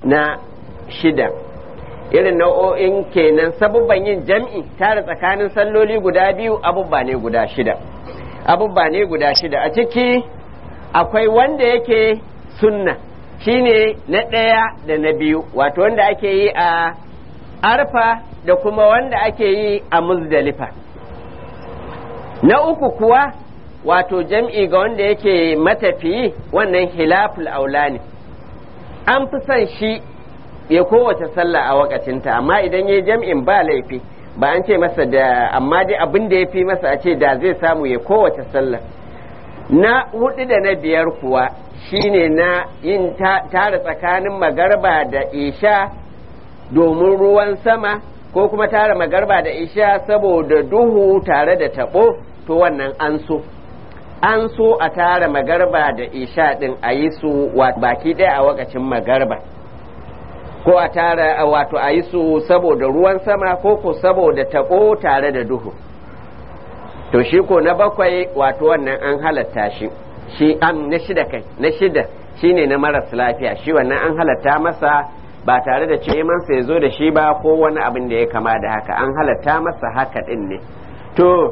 na shida irin nau'o'in kenan sabubban yin jam'i tare tsakanin salloli guda biyu abubba ne guda shida abubba ne guda shida a ciki akwai wanda yake sunna shine na ɗaya da na biyu wato wanda ake yi a arfa da kuma wanda ake yi a muzdalifa na uku kuwa wato jam'i ga wanda yake matafiyi wannan hilaful aula ne an fi son shi ya kowace sallah a wakacinta amma idan ya jam'in ba laifi ba an ce masa da amma dai abin da ya fi masa a ce da zai samu ya kowace sallah na hudu da na biyar kuwa shine na yin tara tsakanin magarba da isha domin ruwan sama ko kuma tara magarba da isha saboda duhu tare da tabo to wannan an so an so a tara magarba da isha din a yi su baki ɗaya a wakacin magarba ko a tara wato a yi su saboda ruwan sama ko ko saboda tabo tare da duhu to shi ko na bakwai wato wannan an halatta shi shi am na shida kai na shida shine na maras lafiya shi wannan an halatta masa ba tare da ce mansa ya zo da shi ba ko wani abin da ya kama da haka an halatta masa haka din ne to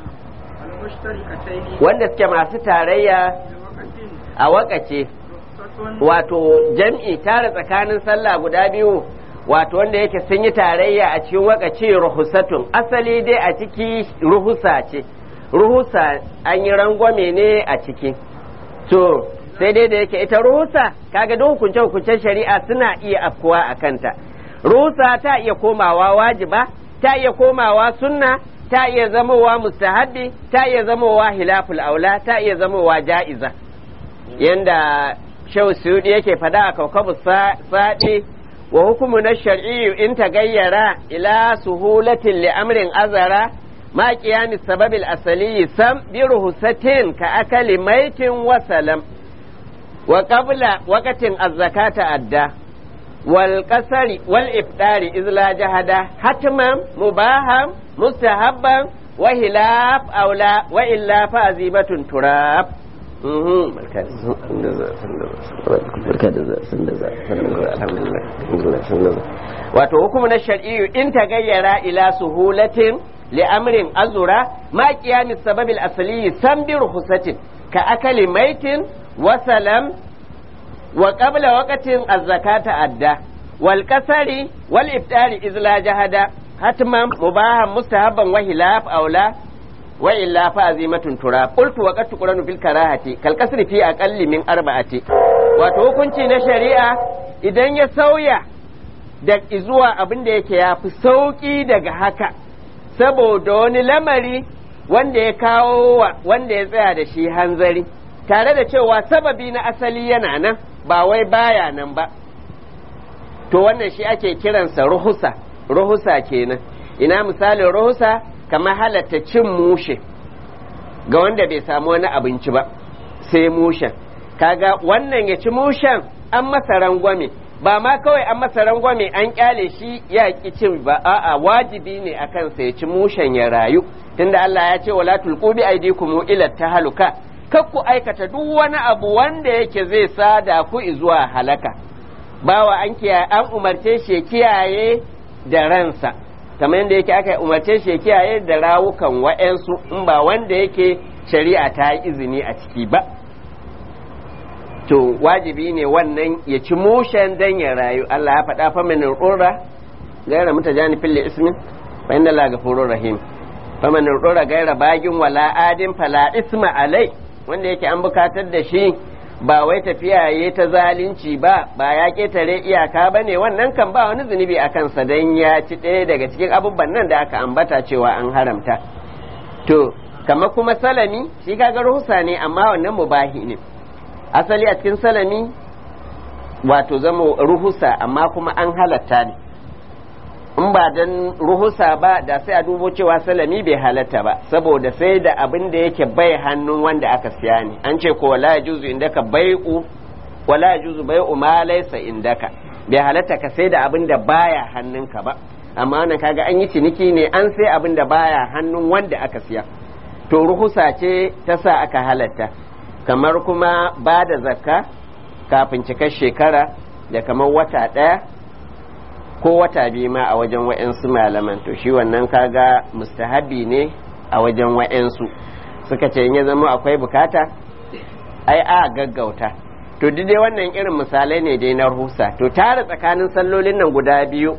wanda suke masu tarayya a wakace wato jam'i tare tsakanin sallah guda biyu wato wanda yake sun yi tarayya a cikin wakace ruhusatun asali dai a ciki ruhusa ce ruhusa an yi rangwame ne a ciki to sai dai da yake ita ruhusa kaga duk hukunce hukuncen shari'a suna iya afkuwa a kanta ruhusa ta iya komawa wajiba ta iya komawa sunna ta iya zamowa mustahabbi ta iya zamowa hilaful aula ta iya zamowa ja'iza yanda shehu suyudi yake fada a kaukabu saɗi wa hukumu na shar'iyyu in tagayyara ila suhulatin li amrin azara ma qiyamis sababil asali sam bi ruhusatin ka akali maitin wa salam wa qabla waqatin az-zakata adda wal qasari wal iftari iz la jahada hatman mubaham mustahabban wa hilaf aula wa illa fa azibatun turab wato hukumu na shar'iyyu in tagayyara ila suhulatin li'amrin azura ma qiyami sababil asli sam bi ruhusatin ka akali maitin wa salam wa qabla waqtin az-zakata adda wal kasari wal iftari izla jahada hatman mubahan mustahabban wa hilaf aula wa illa fa azimatun tura qultu wa qad tuqranu fil karahati kal kasri fi aqalli min arba'ati wato hukunci na shari'a idan ya sauya da zuwa abin da yake yafi sauki daga haka saboda wani lamari wanda ya kawo wa wanda ya tsaya da shi hanzari tare da cewa sababi na asali yana nan ba wai baya nan ba to wannan shi ake kiransa ruhusa ruhusa kenan ina misalin ruhusa kamar halatta cin mushe ga wanda bai samu wani abinci ba sai mushen kaga wannan ya ci mushen an masa rangwame ba ma kawai an masa rangwame an kyale shi ya ki cin ba a'a wajibi ne a kansa ya ci mushen ya rayu tunda Allah ya ce wala tulqu bi aydikum ila tahaluka kar ku aikata duk wani abu wanda yake zai sada ku zuwa halaka bawa an kiyaye an umarce shi ya kiyaye da ransa kamar yadda yake aka umarce shi ya kiyaye da rawukan wa'yansu in ba wanda yake shari'a ta yi izini a ciki ba to wajibi ne wannan ya ci mushen dan ya rayu Allah ya faɗa fa min urra gaira mutajani fil ismin fa inna la ghafurur rahim fa min urra gaira bagin wala adin fala isma alai wanda yake an bukatar da shi ba wai tafiya ya ta zalunci ba ba ya ketare iyaka ba ne wannan kan ba wani zunubi a kansa don ya ci ɗaya daga cikin abubuwan nan da aka ambata cewa an haramta to kamar kuma salami shi kaga ruhusa ne amma wannan mubahi ne asali a cikin salami wato zama ruhusa amma kuma an halatta ne in ba don ruhusa ba da sai a dubo cewa salami bai halatta ba saboda sai da abin da yake bai hannun wanda aka siya ne an ce ko wala juzu indaka bai'u wala juzu bai'u ma laysa indaka bai halatta ka sai da abin da baya hannunka ba amma wannan kaga an yi ciniki ne an sai abin da baya hannun wanda aka siya to ruhusa ce ta sa aka halatta kamar kuma ba da zakka kafin cikar shekara da kamar wata ɗaya ko wata biyu ma a wajen wa'yansu malaman to shi wannan kaga mustahabi ne a wajen wa'yansu suka ce in ya zama akwai bukata ai a gaggauta to duk dai wannan irin misalai ne dai na ruhusa to tare tsakanin sallolin nan guda biyu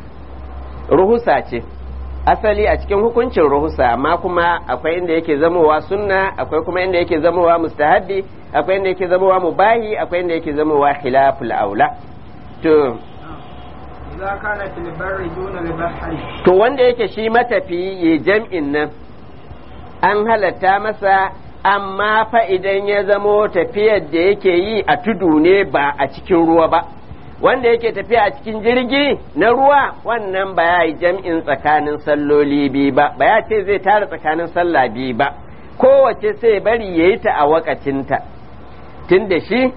ruhusa ce asali a cikin hukuncin ruhusa amma kuma akwai inda yake zamowa sunna akwai kuma inda yake zamowa mustahabbi akwai inda yake zamowa mubahi akwai inda yake zamowa khilaful aula to إذا كان في البر دون البحر to wanda yake shi matafi ya jam'in nan an halatta masa amma fa idan ya zamo tafiyar da yake yi a tudu ne ba a cikin ruwa ba wanda yake tafiya a cikin jirgi na ruwa wannan ba ya yi jam'in tsakanin salloli biyu ba ba ya ce zai tara tsakanin sallah biyu ba kowace sai bari ya yi ta a wakacinta tun da shi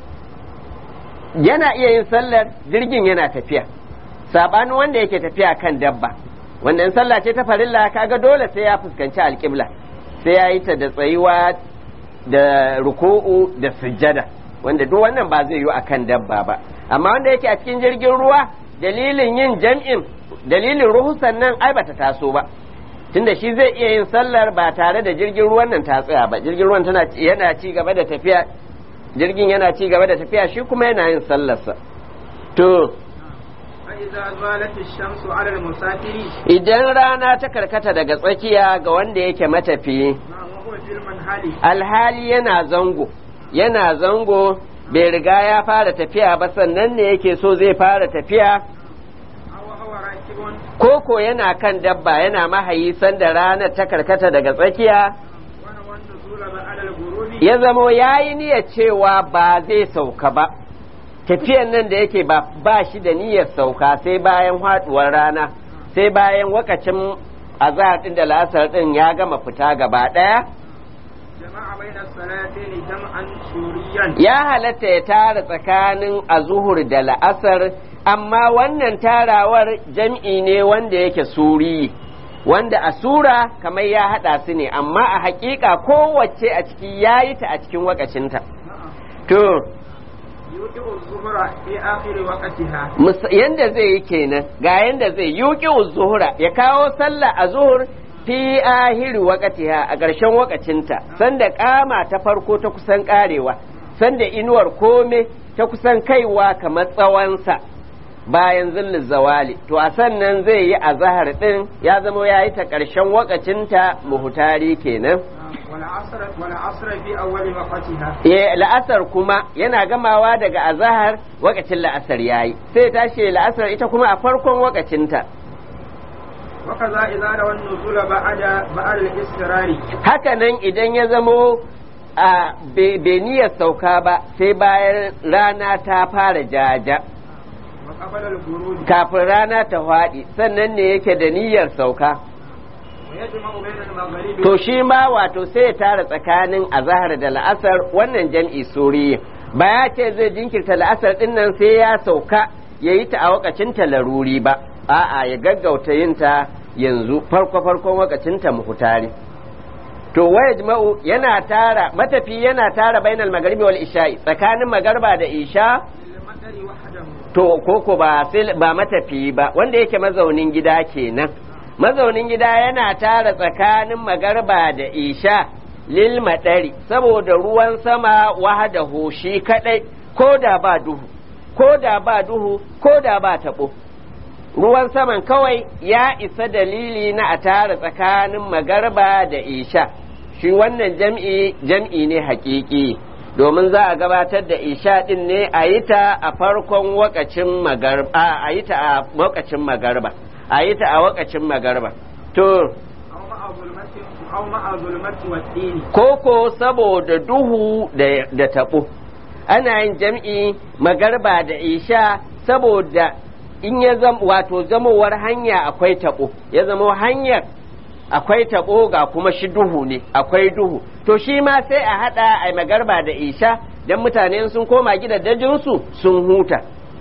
yana iya yin sallar jirgin yana tafiya sabanin wanda yake tafiya kan dabba wanda in sallah ce ta farilla kaga dole sai ya fuskanci alƙibla sai ya yi ta da tsayuwa da ruku'u da sujjada wanda duk wannan ba zai yi akan dabba ba amma wanda yake a cikin jirgin ruwa dalilin yin jam'in dalilin ruhusan nan ai bata taso ba tunda shi zai iya yin sallar ba tare da jirgin ruwan nan ta tsaya ba jirgin ruwan tana yana ci gaba da tafiya jirgin yana ci gaba da tafiya shi kuma yana yin sallarsa to فإذا زالت الشمس على المسافر idan rana ta karkata daga tsakiya ga wanda yake matafiyi نعم وهو في المنهل alhali yana zango yana zango bai riga ya fara tafiya ba sannan ne yake so zai fara tafiya أو هو راكب koko yana kan dabba yana mahayi sanda ranar ta karkata daga tsakiya ونوى النزول على الغروب ya zamo ya yi niyyar cewa ba zai sauka ba tafiyan nan da yake ba, ba shi da niyyar sauka sai bayan haduwar rana sai bayan wakacin azahar din da la'asar din ya gama fita gaba daya جمع بين الصلاتين جمعا سوريا ya halatta ya tara tsakanin azuhur da la'asar amma wannan tarawar jam'i ne wanda yake suri wanda a sura kamar ya haɗa su ne amma a haƙiƙa kowace a ciki ya yi ta a cikin wakacinta نعم to يوقع الظهر في آخر وقتها mus- yanda zai yi kenan ga yanda zai yuki zuhura ya kawo sallah a zuhur fi ahiri wakatiha a ƙarshen wakacinta sanda kama ta farko ta kusan karewa sanda inuwar kome ta kusan kaiwa kamar tsawonsa bayan zillin zawali to a sannan zai yi a zahar din ya zama ya yi ta ƙarshen wakacinta muhutari kenan نعم والعصر والعصر في أول وقتها Eh, la'asar kuma yana gamawa daga azahar wakacin la'asar yayi sai tashi la'asar ita kuma a farkon wakacinta وكذا إذا روى النزول بعد بعد الاسترار haka nan idan ya zamo a bai niyyar sauka ba sai bayan rana ta fara jaja وقبل الغروب kafin rana ta faɗi sannan ne yake da niyyar sauka ويجمع بين المغرب to shi ma wato sai ya tara tsakanin azahar da la'asar wannan jam'i suriya ba ya ce zai jinkirta la'asar din nan sai ya sauka ya yi ta a wakacin ta laruri ba a'a ya gaggauta yin ta yanzu farko farkon wakacin ta muhutari to waya jima'u yana tara matafi yana tara bainal magaribi wal isha'i tsakanin magarba da isha للمطر وحده to koko ba sai ba matafiyi ba wanda yake mazaunin gida kenan mazaunin gida yana tara tsakanin magarba da isha lil madari saboda ruwan sama wahada shi kadai ko da ba duhu ko da ba duhu ko da ba tabo ruwan saman kawai ya isa dalili na a tara tsakanin magarba da isha shi wannan jam'i jam'i ne hakiki domin za a gabatar da isha din ne a yi ta a farkon wakacin magarba a yi ta a wakacin magarba a yi ta a wakacin magarba to أو مع ظلمة أو مع ظلمة والدين koko saboda duhu da, da tabo ana yin jam'i magarba da isha saboda in ya zama wato zamowar hanya akwai tabo ya zama hanyar akwai tabo ga kuma shi duhu ne akwai duhu to shi ma sai a hada a magarba da isha dan mutane sun koma gidajensu sun huta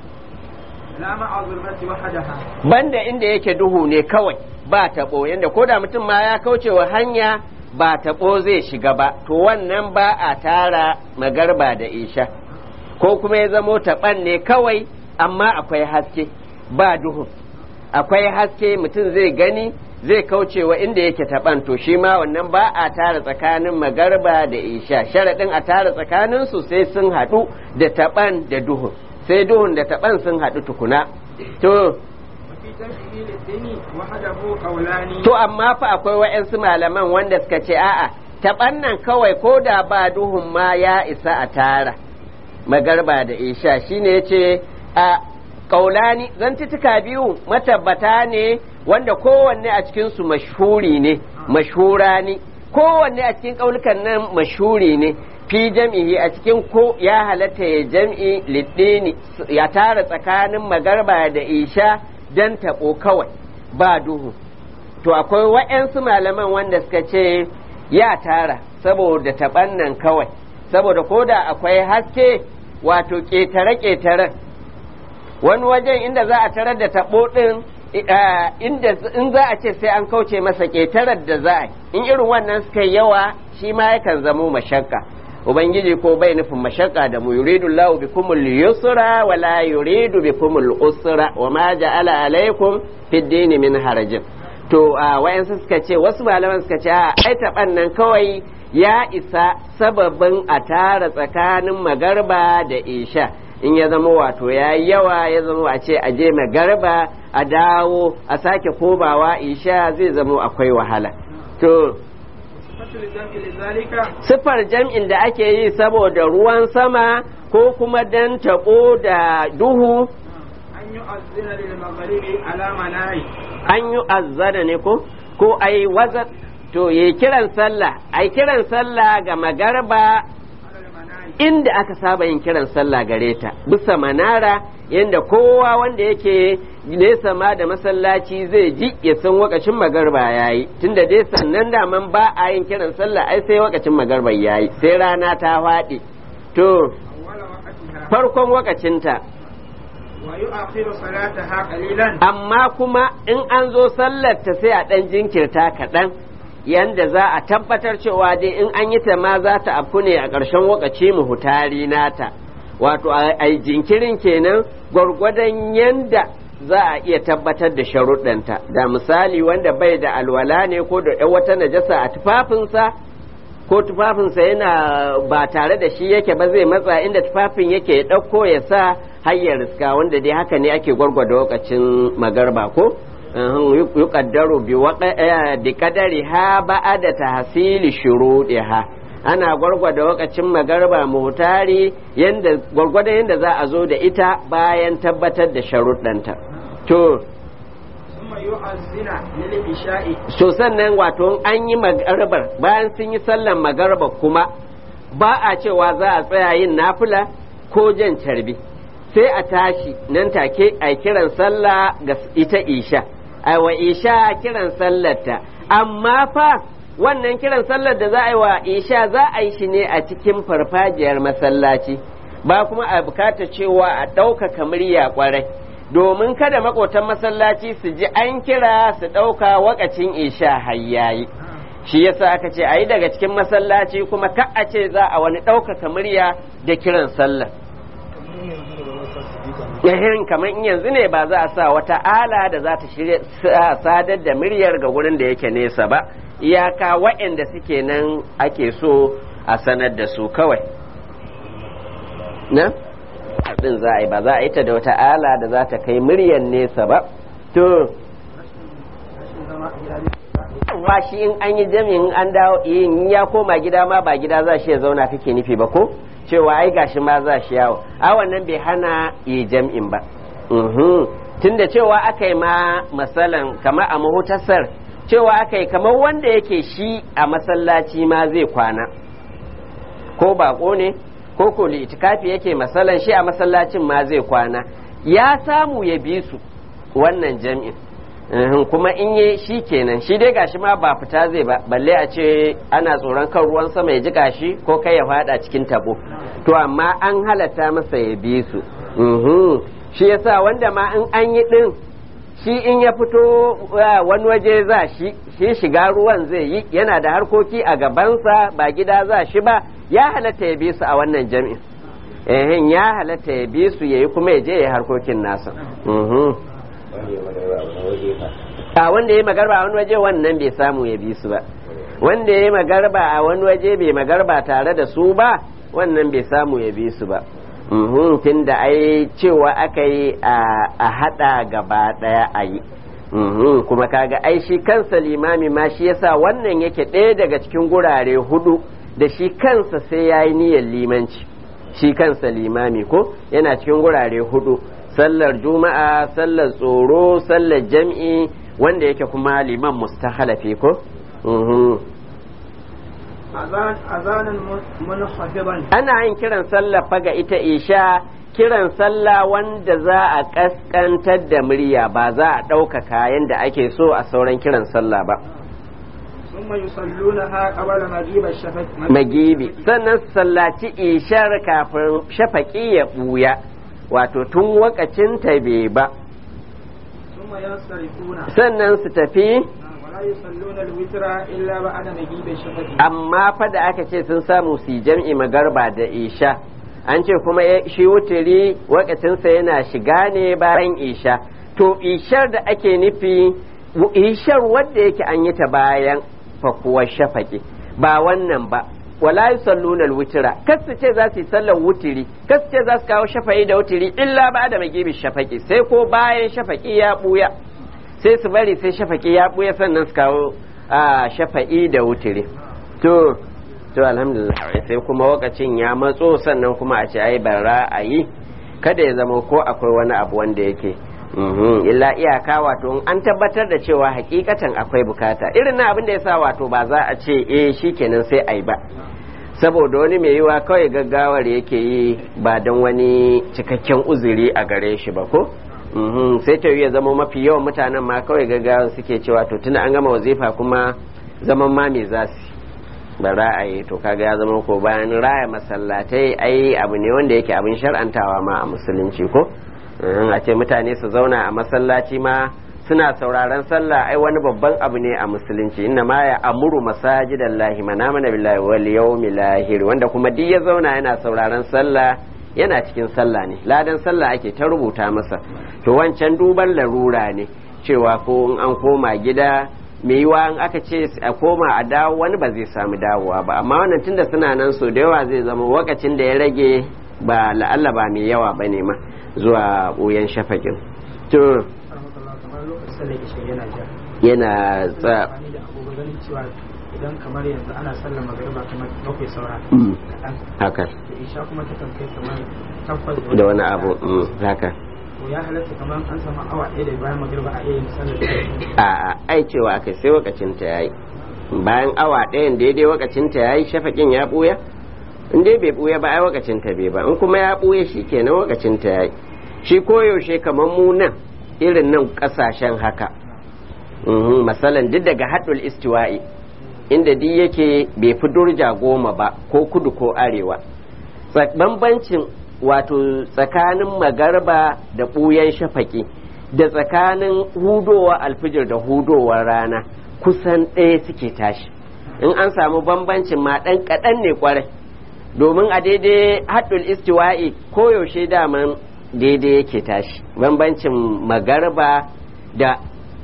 لا مع ظلمة وحدها banda inda yake duhu ne kawai ba taɓo yadda ko da mutum ma ya kauce wa hanya ba taɓo zai shiga ba to wannan ba a tara magarba da isha ko kuma ya zamo taɓan ne kawai amma akwai haske ba duhu akwai haske mutum zai gani zai kaucewa inda yake taɓan to shi ma wannan ba a tara tsakanin magarba da isha sharaɗin a tara tsakanin su sai sun haɗu da taɓan da duhun sai duhun da taɓan sun haɗu tukuna to وفي جمعه للدين وحده قولان to amma fa akwai wa'yansu malaman wanda suka ce a'a taɓan nan kawai ko da ba duhun ma ya isa a tara magarba da isha shine yace a kaulani zantuttuka biyu matabbata ne wanda kowanne a cikinsu mashhuri ne mashhura ne kowanne a cikin kaulukan nan mashhuri ne fi jam'ihi a cikin ko ya halatta ya jam'i liddini ya tara tsakanin magarba da isha dan taɓo kawai ba duhu to akwai wa'yansu malaman wanda suka ce ya tara saboda taɓan nan kawai saboda ko da akwai haske wato ƙetare-ƙetaren wani wajen inda za a tarar da taɓo ɗin inda in za a ce sai an kauce masa ƙetarar da za a in irin wannan suka yawa shi ma yakan zamo mashakka ubangiji ko bai nufin mashakka da mu yuridu Allahu bikumul yusra wa la yuridu bikumul usra wa ma ja'ala alaikum fid dini min harajin to a wayansu suka ce wasu malaman suka ce a ai taɓan nan kawai ya isa sababin a tara tsakanin magarba da isha in ya zama wato ya yi yawa ya zama a ce a je magarba a dawo a sake komawa isha zai zama akwai wahala to صفة الجمع لذلك siffar jam'in da ake yi saboda ruwan sama ko kuma dan taɓo da duhu أن يؤذن للمغرب على مناهي an yi azzana ne ko ko ai wazat to yi kiran sallah ai kiran sallah ga magarba على المناهي inda aka saba yin kiran sallah gare ta bisa manara yadda kowa wanda yake nesa ma da masallaci zai ji ya san wakacin magarba yayi tunda dai sannan daman ba a yin kiran sallah ai sai wakacin magarba yayi sai rana ta faɗi to أول وقتها farkon wakacinta ويؤخر صلاتها قليلا amma kuma in an zo sallar ta sai a ɗan jinkirta kaɗan yanda za a tabbatar cewa dai in an yi ta ma za ta afku ne a ƙarshen wakaci muhutari nata wato a yi jinkirin kenan gwargwadon yanda za a iya tabbatar da sharuɗanta da misali wanda bai da alwala ne ko da ‘yan wata najasa a tufafinsa ko tufafinsa yana ba tare da shi yake ba zai matsa inda tufafin yake ya ɗauko ya sa hayyar riska wanda dai haka ne ake gwargwada lokacin magarba ko yuqaddaru bi bi qadari ha ba'da tahsili shuruɗiha ana gwargwada lokacin magarba mutari yanda gwargwada yanda za a zo da ita bayan tabbatar da sharuɗanta to ثم يؤذن للعشاء so sannan wato an yi magarbar bayan sun yi sallan magarba kuma ba a cewa za a tsaya yin nafila ko jan carbi sai a tashi nan take a kiran sallah ga ita isha a wa isha kiran sallarta amma fa wannan kiran sallar da za a yi wa isha za a yi shi ne a cikin farfajiyar masallaci ba kuma a bukata cewa a ɗaukaka murya kwarai domin kada makotan masallaci su ji an kira su ɗauka wakacin isha hayyayi shi yasa aka ce a yi daga cikin masallaci kuma ka a ce za a wani ɗaukaka murya da kiran sallah yahin kamar in yanzu ne ba za a sa wata ala da za ta shirya sadar da muryar ga wurin da yake nesa ba iyaka waɗanda suke nan ake so a sanar da su kawai na abin za a yi ba za a yi ta da wata ala da za ta kai muryar nesa ba to wa shi in an yi jami'in an dawo in ya koma gida ma ba gida za shi ya zauna kake nufi ba ko cewa ai gashi ma za shi yawo a wannan bai hana yi jam'in ba tunda cewa aka yi ma masalan kamar a mahutasar cewa aka yi kamar wanda yake shi a masallaci ma zai kwana ko bako ne ko ko itikafi yake masalan shi a masallacin ma zai kwana ya samu ya bi su wannan jam'in kuma in yi shi kenan shi dai gashi ma ba fita zai ba balle a ce ana tsoron kan ruwan sama ya ji gashi ko kai ya fada cikin tabo to amma an halatta masa ya bi su shi yasa wanda ma in an yi din shi in ya fito wani waje za shi shi shiga ruwan zai yi yana da harkoki a gabansa ba gida za shi ba ya halatta ya bi su a wannan jami'in eh ya halatta ya bi su yayi kuma ya je ya harkokin nasa mhm a wanda ya magarba a wani waje wannan bai samu ya bi su ba wanda ya magarba a wani waje bai magarba tare da su ba wannan bai samu ya bi su ba tun da ai cewa aka yi a hada gaba daya a yi kuma kaga ai shi kansa limami ma shi yasa wannan yake ɗaya daga cikin gurare hudu da shi kansa sai ya yi niyyar limanci shi kansa limami ko yana cikin gurare hudu sallar juma'a sallar tsoro sallar jam'i wanda yake kuma liman mustahalafi ko azanin munhafiban ana yin kiran sallah faga ita isha kiran sallah wanda za a kaskantar da murya ba za a ɗaukaka yadda ake so a sauran kiran sallah ba ثم يصلونها قبل مغيب الشفق magibi sannan su sallaci ishar kafin shafaƙi ya ɓuya wato tun wakacin ta bai ba ثم ينصرفون sannan su tafi ولا يصلون الوتر إلا بعد مغيب الشفق amma fa da aka ce sun samu su yi jam'i magarba da isha an ce kuma ya- shi wuturi wakacinsa yana shiga ne bayan isha to ishar da ake nufi wu- ishar wadda yake an yi ta bayan fakuwar shafaki ba wannan ba wala yusalluna alwitra kasu ce za su yi sallar wutiri kasu ce za su kawo shafa'i da wutiri illa ba da magibi shafaki sai ko bayan shafaki ya buya sai su bari sai shafaki ya buya sannan su kawo a shafa'i da wutiri to to alhamdulillah sai kuma wakacin ya matso sannan kuma a ce ai bara a yi kada ya zama ko akwai wani abu wanda yake mhm, illa iyaka wato in an tabbatar da cewa hakikatan akwai bukata irin na abin da ya sa wato ba za a ce eh shikenan sai ai ba saboda wani mai yiwa kawai gaggawar yake yi ba don wani cikakken uzuri a gare shi ba ko Mhm, sai ta ya zama mafi yawan mutanen ma kawai gaggawar suke cewa to tuna an gama wazifa kuma zaman ma me za su ba ra'ayi to kaga ya zama ko bayan raya masallatai ai abu ne wanda yake abin shar'antawa ma a musulunci ko Mhm, a ce mutane su zauna a masallaci ma suna sauraron sallah ai wani babban abu ne a musulunci inna ma ya amuru masajidallahi man amana billahi wal yawmil akhir wanda kuma duk ya zauna yana sauraron sallah yana cikin sallah ne ladan sallah ake ta rubuta masa to wancan duban larura ne cewa ko in an koma gida mai yiwa in aka ce a koma a dawo wani ba zai samu dawowa ba amma wannan tunda suna nan so da yawa zai zama wakacin da ya rage ba la'alla ba mai yawa ba ne ma zuwa ɓoyen shafakin to kamar lokacin sallar isha yana jar yana tsa amfani da abubuwan ganin cewa idan kamar yanzu ana sallar magariba kamar bakwai saura Mm. kaɗan haka da isha kuma ta kai kamar takwas da wani abu mm, haka to ya halatta kamar an samu awa ɗaya da bayan magariba a iya yin sallar a a ai cewa aka sai wakacin ta yayi bayan awa ɗayan daidai wakacin ta yayi shafakin ya buya in dai bai buya ba ai wakacin ta bai ba in kuma ya buya shikenan wakacin ta yayi shi koyaushe kamar mu nan irin nan kasashen haka Mhm, masalan duk daga haɗul istiwa'i inda duk yake bai fi durja goma ba ko kudu ko arewa Tsa- bambancin wato tsakanin magarba da ɓuyan shafaki da tsakanin hudowa alfijir da hudowar rana kusan ɗaya suke tashi in an samu bambancin ma ɗan kaɗan ne kwarai domin a daidai haɗul istiwa'i koyaushe daman daidai yake tashi bambancin magarba da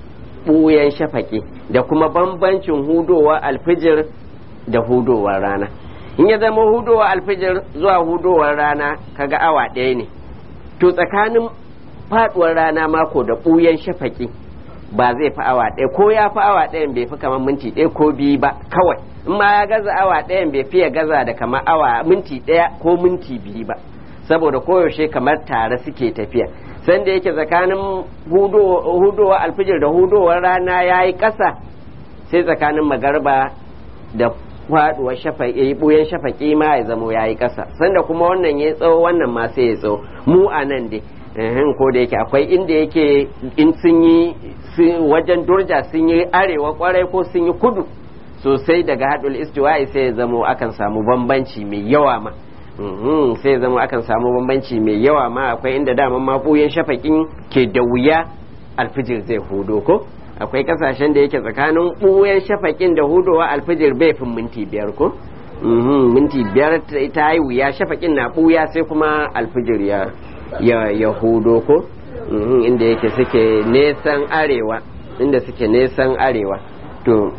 ɓuyan shafaki da kuma bambancin hudowa alfijir da hudowar rana in ya zama hudowa alfijir zuwa hudowar rana kaga awa ɗaya ne to tsakanin faduwar rana mako da ɓuyan shafaki ba zai fi awa ɗaya ko ya fi awa ɗayan bai fi kamar minti ɗaya ko biyu ba kawai in ma ya gaza awa ɗayan bai fi ya gaza da kamar awa minti ɗaya ko minti biyu ba saboda koyaushe kamar tare suke tafiya sanda yake tsakanin hudowa alfijir da hudowar rana ya yi ƙasa sai tsakanin magarba da faduwar shafaƙi buyan shafaƙi ma ya zamo ya yi ƙasa sanda kuma wannan ya tsawo wannan ma sai ya tsawo mu a nan dai ehem, ko da yake akwai inda yake in sun yi sun- wajen durja sun yi arewa kwarai ko sun yi kudu sosai daga haɗul istiwa'i sai ya zamo akan samu bambanci mai yawa ma Mhm, sai ya zama akan samu bambanci mai yawa ma akwai inda daman ma buyan shafaƙin ke da wuya alfijir zai hudo ko akwai kasashen da yake tsakanin ɓuyan shafaƙin da hudowa alfijir bai fin minti biyar ko Mhm, minti biyar ta- ta yi wuya shafaƙin na ɓuya sai kuma alfijir ya ya ya hudo ko Mhm, inda yake suke nesan arewa inda suke nesan arewa to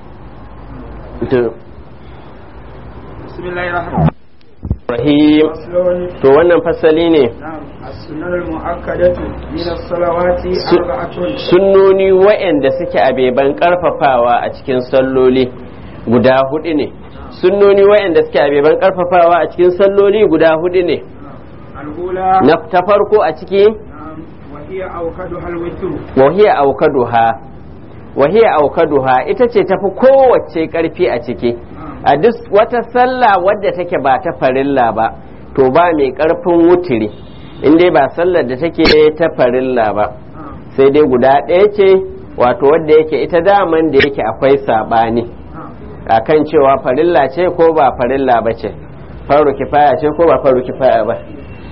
to bismillahir rahmanir rahim rahim to wannan fasali ne na'am as-sunnah al-mu'akkadatu min as-salawati Su- arba'atun sunnoni wa'anda suke abeban karfafawa a cikin salloli guda hudu ne sunnoni wa'anda suke abeban karfafawa a cikin salloli guda hudu ne al-ula na ta farko a ciki na'am wa hiya awkaduha al-witr wahiya aukaduha wahiya aukaduha ita ce tafi kowace karfi a ciki a duk wata sallah wadda take ba ta farilla ba to ba mai karfin wutiri in dai ba sallar da take ta farilla ba sai dai guda ɗaya ce wato wadda yake ita daman da yake akwai saɓani akan cewa farilla ce ko ba farilla ba ce faru kifaya ce ko ba faru kifaya ba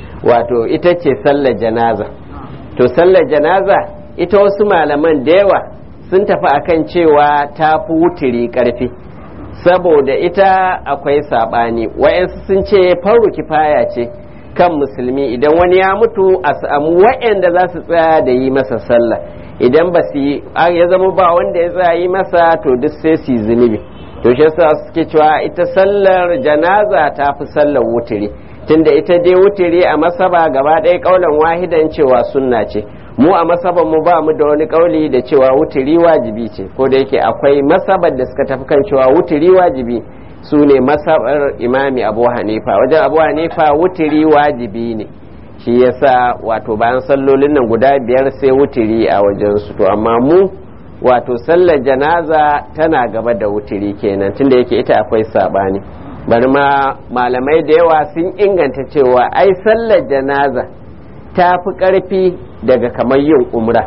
wato ita ce sallar janaza to sallar janaza ita wasu malaman da yawa sun tafi akan cewa ta fi wutiri ƙarfi saboda ita akwai saɓani wa'yansu sun ce faru kifaya ce kan musulmi idan wani ya mutu a samu wa'yanda za su tsaya da yi masa sallah idan ba su yi ya zama ba wanda ya tsaya yi masa to duk sai su yi zunubi to shi yasa suke cewa ita sallar janaza ta fi sallar wutiri tunda ita dai wutiri a masaba gaba ɗaya ƙaunar wahidan cewa sunna ce mu a masaban mu ba mu da wani kauli da cewa wutiri wajibi ce ko da yake akwai masabar da suka tafi kan cewa wutiri wajibi su ne masabar imami abu hanifa wajen abu hanifa wutiri wajibi ne shi yasa wato bayan sallolin nan guda biyar sai wutiri a wajensu to amma mu wato sallar janaza tana gaba da wutiri kenan tunda yake ita akwai sabani bari ma malamai da yawa sun inganta cewa ai sallar janaza ta fi ƙarfi daga kamar yin umra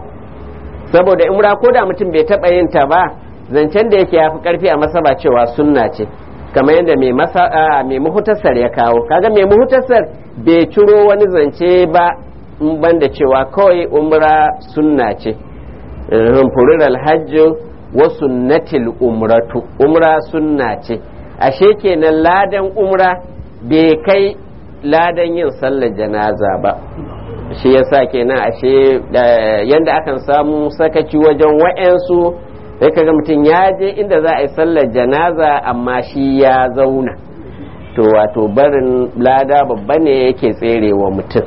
saboda umra ko da mutum bai taɓa yin ta ba zancen da yake ya fi ƙarfi a masaba cewa sunna ce kamar yadda mai masa mai muhutasar ya kawo kaga mai muhutasar bai ciro wani zance ba in banda cewa kawai umra sunna ce furir alhajji wa sunnatil umratu umra sunna ce ashe kenan ladan umra bai kai ladan yin sallar janaza ba shi yasa kenan ashe yanda akan samu sakaci wajen wa'yansu sai kaga mutum ya je inda za a yi sallar janaza amma shi ya zauna to wato barin lada babba ne yake tserewa mutum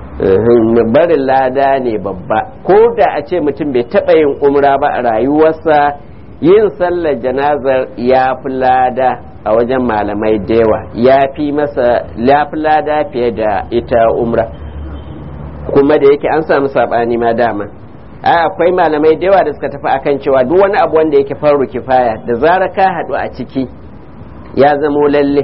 barin lada ne babba ko da a ce mutum bai taɓa yin umra ba a rayuwarsa yin sallar janazar ya fi lada a wajen malamai da yawa ya fi masa ya fi lada fiye da ita umra kuma da yake an samu saɓani ma dama a akwai malamai da yawa da suka tafi akan cewa duk wani abu wanda yake faru kifaya da zara ka haɗu a ciki ya zamo lalle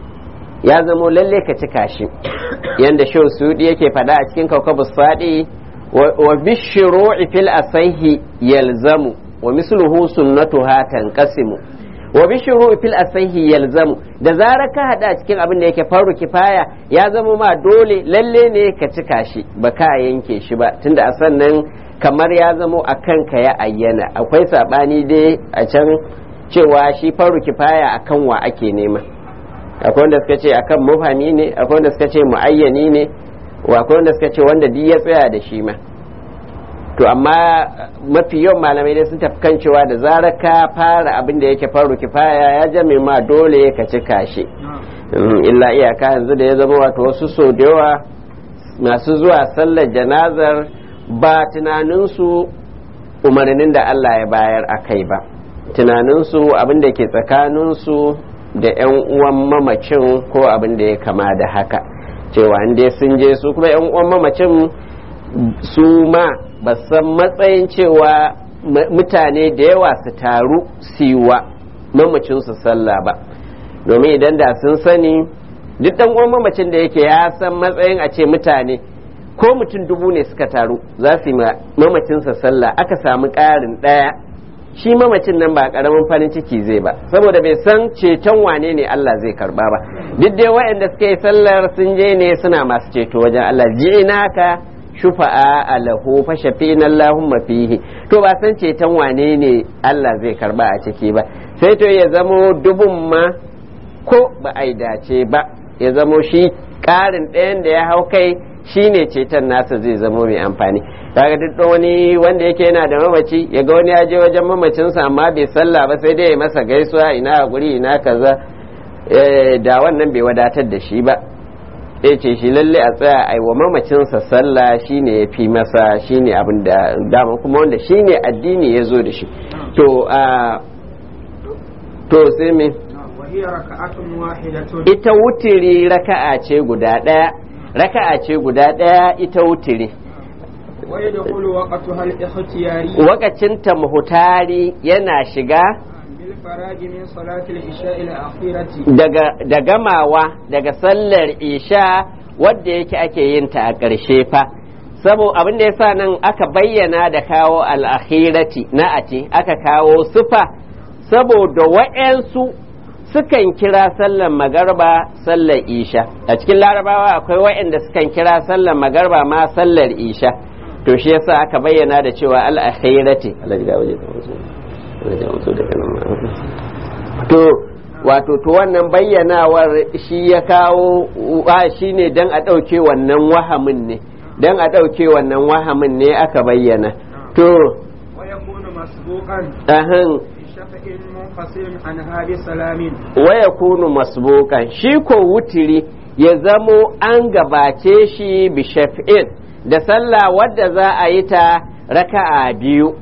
ya zamo lalle ka cika shi yanda shau sudi yake faɗa a cikin kaukabus faɗi wa bishiru'i fil asaihi yalzamu wa misluhu sunnatuha tanqasimu wa bishiru fil asaihi yalzamu da zarar ka hada a cikin abin da yake faru kifaya ya zama ma dole lalle ne ka cika shi ba ka yanke shi ba tunda a sannan kamar ya zamo a kanka ya ayyana akwai sabani dai a can cewa shi faru kifaya akan wa ake nema akwai wanda suka ce akan mufami ne akwai wanda suka ce muayyani ne akwai wanda suka ce wanda duk ya tsaya da shi ma to amma mafi yawan malamai dai sun tafi kan cewa da zarar ka fara abin da yake faru kifaya ya jame ma dole ka cika shi illa iyaka yanzu da ya zama wato wasu so da yawa masu zuwa sallar janazar ba tunaninsu umarnin da Allah ya bayar a kai ba tunaninsu abin da ke tsakaninsu da 'yan uwan mamacin ko abin da ya kama da haka cewa dai sun je su kuma 'yan uwan mamacin su ma ba san matsayin cewa mutane da yawa su taru siwa mamacinsu sallah ba domin idan da sun sani duk dan uwan mamacin da yake ya san matsayin a ce mutane ko mutum dubu ne suka taru za su yi mamacinsa sallah aka samu ƙarin ɗaya shi mamacin nan ba ƙaramin farin ciki zai ba saboda bai san ceton wane ne Allah zai karba ba duk dai waɗanda suka yi sallar sun je ne suna masu ceto wajen Allah ji'inaka shufa'a alahu fa shafina Allahumma fihi to ba san ceton wane ne Allah zai karba a ciki ba sai to ya zamo dubun ma ko ba a yi dace ba ya zamo shi ƙarin ɗayan da ya hau kai shine ceton nasa zai zamo mai amfani kaga duk wani wanda yake yana da mamaci ya ga wani ya je wajen mamacinsa amma bai sallah ba sai dai ya masa gaisuwa ina hakuri ina kaza da wannan bai wadatar da shi ba ya ce shi lalle a tsaya a wa mamacinsa sallah shine ya fi masa shine abin da dama kuma wanda shine addini ya zo da shi to a to sai me وهي ركعة واحدة ita wutiri raka'a ce guda ɗaya raka'a ce guda ɗaya ita wutiri ويدخل وقتها الاختياري wakacinta muhutari yana shiga بالفراغ من صلاة العشاء الأخيرة daga da gamawa daga sallar isha wadda yake ake yin ta a ƙarshe fa sabo abin da yasa nan aka bayyana da kawo al'akhirati na ati aka kawo sufa saboda wa'yansu sukan kira sallar magarba sallar isha a cikin larabawa akwai wa'yanda sukan kira sallar magarba ma sallar isha to shi yasa aka bayyana da cewa al'akhirati to wato to wannan bayyanawar shi ya kawo shi ne don a ɗauke wannan wahamin ne don a ɗauke wannan wahamin ne aka bayyana to ويكون مسبوقا ahan بشفع منفصل عنها بسلام waya kunu masbukan shi ko wutiri ya zamo an gabace shi bi shaf'in da sallah wadda za a yi ta raka'a biyu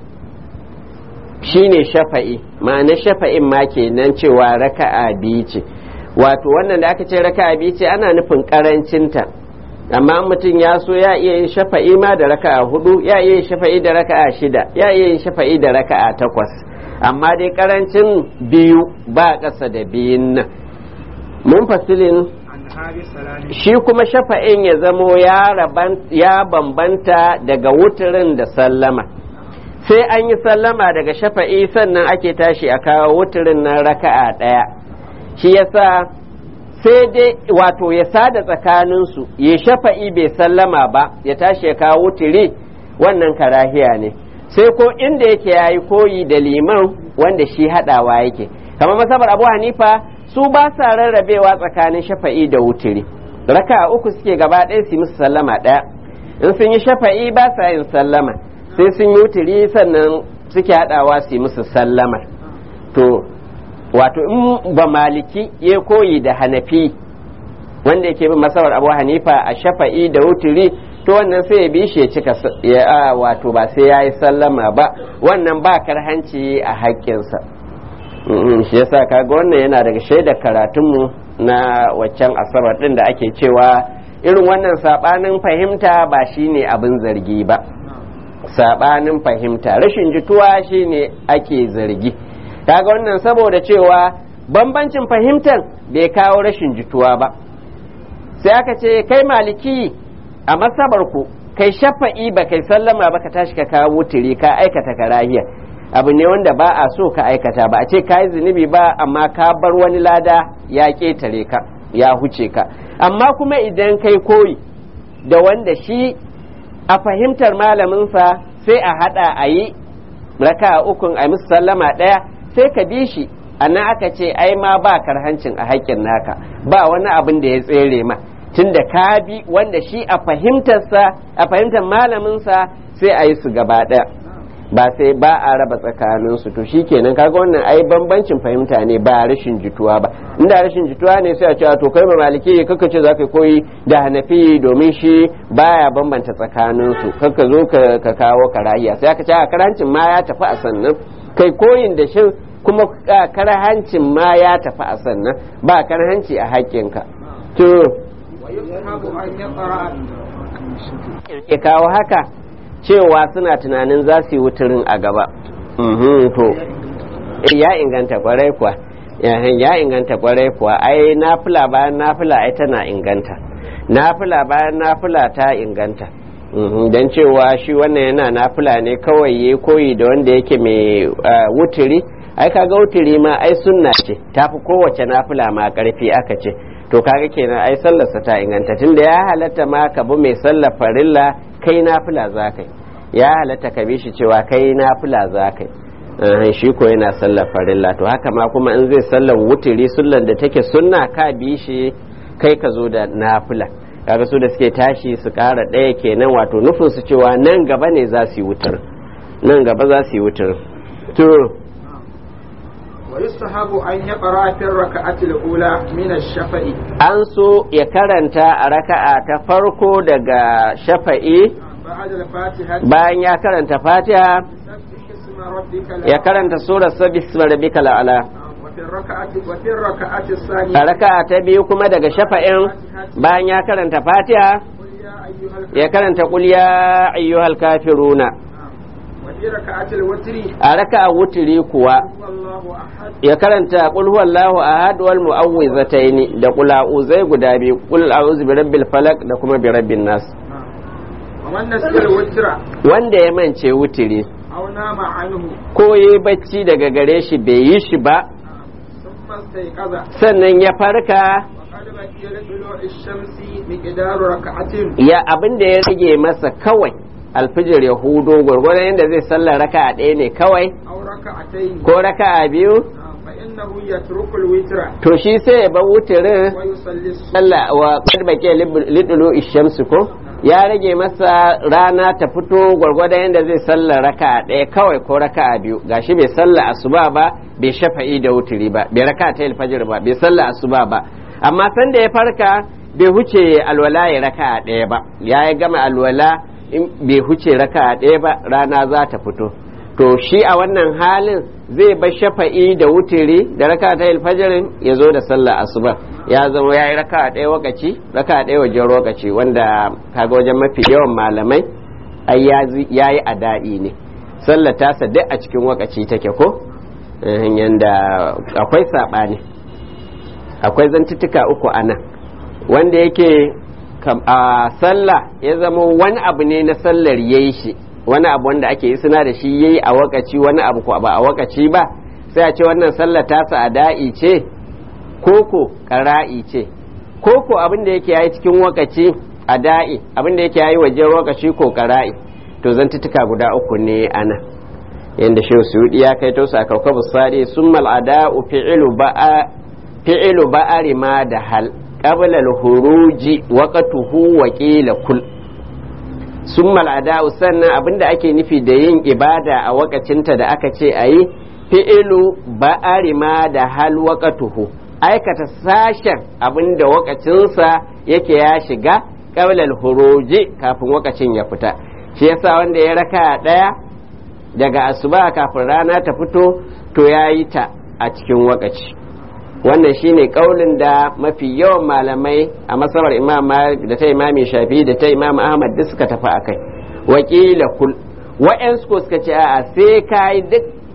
shine shafa'i ma'ana shafa'in ma kenan cewa raka'a biyu ce wato wannan da aka ce raka'a biyu ce ana nufin karancinta amma mutum ya so ya iya yin shafa'i ma da raka'a hudu ya iya yin shafa'i da raka'a shida ya iya yin shafa'i da raka'a takwas amma dai karancin biyu ba ƙasa da biyun nan mun fasilin عنها بسلام shi kuma shafa'in ya zamo ya raban- ya bambanta daga wuturin da sallama sai an yi sallama daga shafa'i sannan ake tashi a kawo wuturin nan raka'a ɗaya shi yasa sai dai wato ya sada tsakaninsu ya shafa'i bai sallama ba ya tashi ya kawo wuturi wannan karahiya ne sai ko inda yake ya yi koyi da liman wanda shi haɗawa yake kamar masabar abu hanifa su ba sa rarrabewa tsakanin shafa'i da wuturi raka uku suke gaba ɗaya su yi musu sallama ɗaya in sun yi shafa'i ba sa yin sallama sai sun yi wuturi sannan suke haɗawa su yi musu sallama to wato in ba maliki ya koyi da hanafi wanda yake bin masabar abu hanifa a shafa'i da wuturi to wannan sai ya bi shi ya cika s- ya a, wato ba sai ya yi sallama ba wannan ba karhanci a haƙƙinsa Mm, shi yasa kaga wannan yana daga shaidar karatunmu na waccan asabar din da ake cewa irin wannan sabanin fahimta ba shine abin zargi ba sabanin fahimta rashin jituwa shine ake zargi kaga wannan saboda cewa bambancin fahimtar bai kawo rashin jituwa ba sai aka ce kai maliki a masabar ku kai shafa'i ba kai sallama ba ka tashi ka kawo wuturi ka aikata karahiya abu ne wanda ba a so ka aikata ba a ce ka yi zunubi ba amma ka bar wani lada ya ƙetare ka ya huce ka amma kuma idan kai koyi da wanda shi a fahimtar malaminsa sai a hada a yi raka ukun a musu sallama ɗaya sai ka bi shi a nan aka ce ai ma ba karhancin a haƙƙin naka ba wani abin da ya tsere ma tunda ka bi wanda shi a fahimtarsa a fahimtar malaminsa sai a yi su gaba ɗaya ba sai ba a raba tsakaninsu to shi kenan kaga wannan ai bambancin fahimta ne ba rashin jituwa ba inda rashin jituwa ne sai a ce to kai ba maliki kaka ce za ka koyi da hanafi domin shi baya bambanta tsakaninsu kaka zo ka kawo karahiya sai aka ce a karahancin ma ya tafi a sannan kai koyin da shi kuma karahancin ma ya tafi a sannan ba karahanci a haƙƙinka to ويصحب أن يقرأ ke kawo haka cewa suna tunanin za su yi wuturin a gaba Mhm, to ya inganta kwarai kuwa ya inganta kwarai kuwa ai nafila bayan nafila ai tana inganta nafila bayan nafila ta inganta don cewa shi wannan yana nafila ne kawai ya koyi da wanda yake mai wuturi ai kaga wuturi ma ai sunna ce tafi kowace nafila ma karfi aka ce to kaga kenan ai sallarsa ta inganta tunda ya halatta ma ka bi mai sallar farilla kai nafila za ka ya halatta ka bi shi cewa kai nafila za ka Eh, shi ko yana sallar farilla to haka ma kuma in zai sallar wutiri sullan da take sunna ka bi shi kai ka zo da nafila kaga su da suke tashi su kara ɗaya kenan wato nufin su cewa nan gaba ne za su yi wutar nan gaba za su yi wutar to ويستحب أن يقرأ في الركعة الأولى من الشفع an so ya karanta a raka'a ta farko daga shafa'i بعد الفاتحة bayan ya karanta fatiha سبح اسم ربك ya الأعلى karanta surar sabis rabbika la'ala وفي الركعة وفي الركعة a الثانية raka'a ta biyu kuma daga shafa'in bayan ya karanta fatiha قل يا أيها ya karanta qul ya ayyuhal kafiruna وفي ركعة الوتر a raka'a wutiri kuwa هو الله أحد ya karanta qul huwallahu ahad wal mu'awwizataini da qul a'uzai guda biyu qul a'udhu bi rabbil falaq da kuma bi rabbin nas ومن نسي الوتر wanda ya mance wutiri أو نام عنه ko yayi bacci daga gare shi bai yi shi ba ثم استيقظ sannan ya farka وقد بقي لطلوع الشمس مقدار ركعة ya abin da ya rage masa kawai alfijir ya hudo gwargwadon yadda zai sallar raka'a ɗaya ne kawai أو ركعتين ko raka'a biyu فإنه يترك الوتر to shi sai ya bar wutirin ويصلي الصبح Allah wa qad baqiya lidulu ishamsu ko ya rage masa rana ta fito gwargwadon yadda zai sallar raka'a ɗaya kawai ko raka'a biyu gashi bai sallar asuba ba bai shafa'i da wutiri ba bai raka'a ta alfajir ba bai sallar asuba ba amma sanda ya farka bai huce alwala ya raka'a ɗaya ba ya yi gama alwala in bai huce raka'a ɗaya ba rana za ta fito to shi a wannan halin zai bar shafa'i da wutiri da raka ta alfajirin ya zo da sallah asuba ya zama ya yi raka ɗaya wakaci raka ɗaya wajen lokaci wanda kaga wajen mafi yawan malamai ai ya yi ada'i ne sallah tasa duk a cikin wakaci take ko Eh, yanda akwai saɓani akwai zantuttuka uku a nan wanda yake kam- a sallah ya zama wani abu ne na sallar yayi shi wani abu wanda ake yi suna da shi yayi a wakaci wani abu ko ba a wakaci ba sai a ce wannan sallar tasa a da'i ce koko ƙara'i ce koko abin da yake yayi cikin wakaci a da'i abin da yake yayi wajen wakaci ko ƙara'i to zantuttuka guda uku ne ana yanda shehu suyudi ya kai to sakaukabu sadi summal ada'u fi'lu ba'a fi'lu ba'ari ma da hal qabla al-huruji waqtuhu wa qila kul summal ada'u sannan abinda ake nufi da yin ibada a wakacinta da aka ce ayi fi'ilu ba'ari ma da hal waqtuhu aikata sashen abinda wakacinsa yake ya shiga qabla al-huruji kafin wakacin ya fita shi yasa wanda ya raka daya daga asuba kafin rana ta fito to yayi ta a cikin wakaci wannan shine kaulin da mafi yawan malamai a masabar imam malik da ta imami shafi da ta imam ahmad duk suka tafi akai wakila kul wa'yansu ko suka ce a'a sai ka yi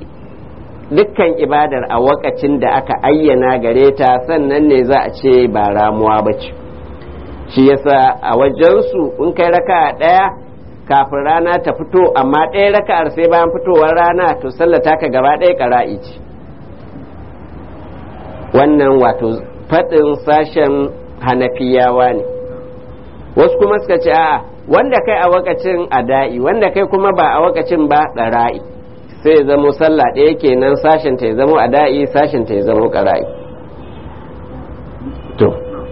dukkan ibadar a wakacin da aka ayyana gare ta sannan ne za a ce ba ramuwa ba ce shi yasa a wajensu in kai raka ɗaya kafin rana ta fito amma ɗaya raka'ar sai bayan fitowar rana to sallata ka gaba ɗaya ƙara'i ce wannan wato faɗin sashen hanafiyawa ne wasu kuma suka ce a'a wanda kai a wakacin ada'i wanda kai kuma ba a wakacin ba ƙara'i sai ya zamo sallah ɗaya kenan sashen ta ya zamo ada'i sashen ta ya zamo ƙara'i to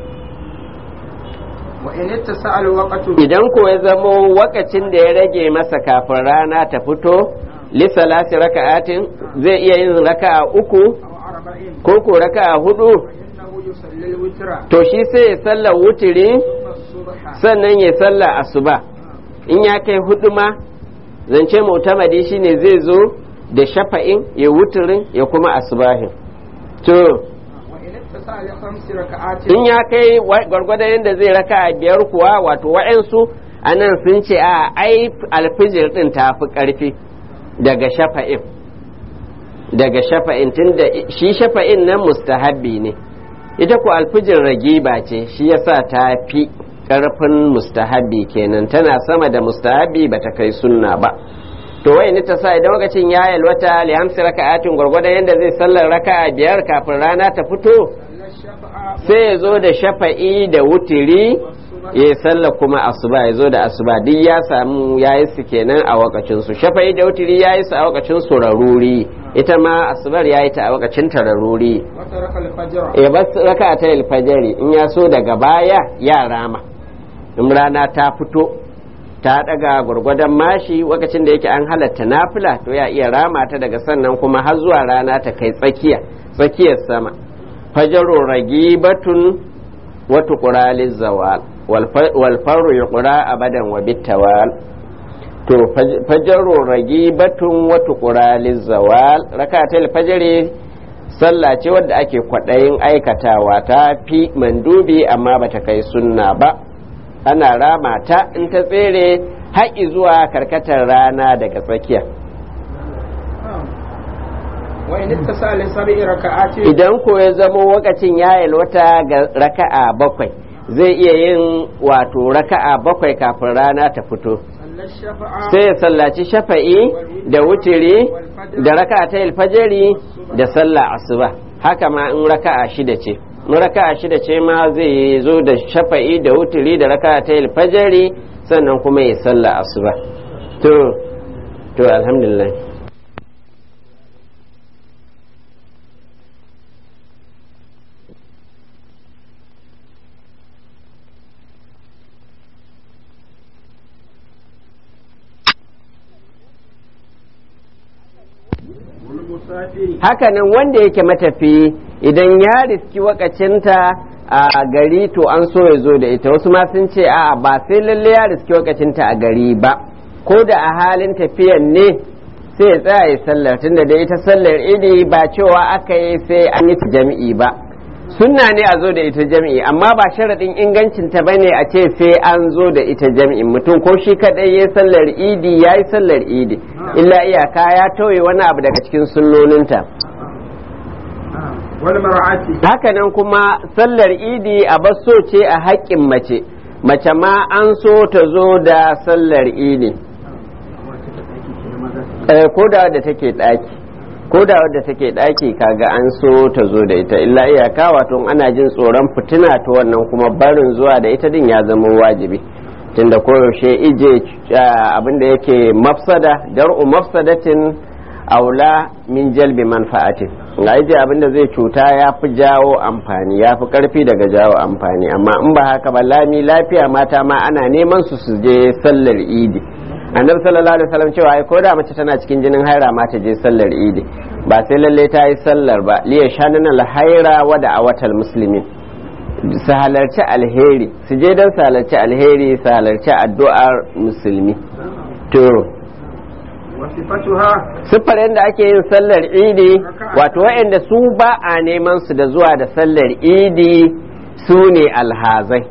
وإن اتسع الوقت idan ko ya zamo wakacin da ya rage masa kafin rana ta fito lissalasi raka'atin zai iya yin raka'a uku أو أربعين ko ko raka'a hudu فإنه يصلي الوتر to shi sai ya sallar wutiri ثم الصبح sannan ya sallar asuba in ya kai hudu ma zance mutamadi shine zai zo da shafa'in ya wutirin ya kuma asubahin to وإن اتسع لخمس ركعات in ya kai wa- gwargwadon yadda zai raka biyar kuwa wato wa'yansu a nan sun ce a ai alfijir din ta fi ƙarfi daga shafa'in daga shafa'in tunda shi shafa'in nan mustahabbi ne ita ku alfijir ragiba ce shi yasa ta fi ƙarfin mustahabbi kenan tana sama da mustahabbi ba ta kai sunna ba to wai ni ta sa idan lokacin ya yalwata li hamsi raka'atin gwargwadon yadda zai sallar raka'a biyar kafin rana ta fito صلى الشفع sai ya zo da shafa'i da wutiri والصبح ya sallah kuma asuba ya zo da asuba duk ya samu ya yi su kenan a wakacin su shafa'i da wutiri ya yi su a wakacin su raruri ita ma asubar ya yi ta a wakacin ta raruri وترك الفجر ya bas raka ta alfajari in ya so daga baya ya rama in rana ta fito ta daga gwargwadon mashi lokacin da yake an halatta nafila to ya iya rama ta daga sannan kuma har zuwa rana ta kai tsakiya tsakiyar sama fajaru ragibatun wa tuqraliz zawal wal faru yuqra abadan wa bitawal to fajaru ragibatun wa tuqraliz zawal rakatul fajri sallah ce wadda ake kwaɗayin aikatawa ta fi mandubi amma bata kai sunna ba ana rama ta in ta tsere haƙi zuwa karkatar rana daga tsakiya وإن اتصل لسبع ركعات idan ko ya zamo wakacin ya yalwata ga raka'a bakwai zai iya yin wato raka'a bakwai kafin rana ta fito صلى الشفع sai ya sallaci shafa'i da wutiri da raka'a ta alfajari da sallah asuba haka ma in raka'a shida ce in raka'a shida ce ma zai zo da shafa'i da wutiri da raka'a ta alfajari sannan kuma ya sallah asuba to to alhamdulillah والمسافر hakanan wanda yake matafi idan ya riski wakacinta a gari to an so ya zo da ita wasu ma sun ce a'a ba sai lalle ya riski wakacinta a gari ba ko da a halin tafiyan ne sai ya tsaya ya sallar tunda da ita sallar idi ba cewa aka yi sai an yi ta jami'i ba sunna ne a zo da ita jami'i amma ba sharaɗin ingancinta ba ne a ce sai an zo da ita jami'in mutum ko shi kaɗai ya sallar idi ya yi sallar idi illa iyaka ya tauye wani abu daga cikin sunnoninta والمرأة hakanan kuma sallar idi a basso ce a haƙƙin mace mace ma an so ta zo da sallar idi Eh, ko da wadda take ɗaki ko da wadda take ɗaki kaga an so ta zo da ita illa iyaka wato ana jin tsoron fitina ta wannan kuma barin zuwa da ita din ya zama wajibi tunda koyaushe ije ah, abinda yake mafsada dar'u mafsadatin aula min jalbi manfa'atin ga ije abinda zai cuta ya fi jawo amfani ya fi karfi daga jawo amfani amma in ba haka ba lami lafiya mata ma ana neman su su je sallar idi annabi sallallahu alaihi wasallam cewa ai ko da mace tana cikin jinin haira ma ta je sallar idi ba sai lalle ta yi sallar ba liya shanana alhaira wa da awatal muslimin su halarci alheri su je don su halarci alheri su halarci addu'ar musulmi to وصفتها siffar yadda ake yin sallar idi wato waɗanda su ba a neman su da zuwa da sallar idi su ne alhazai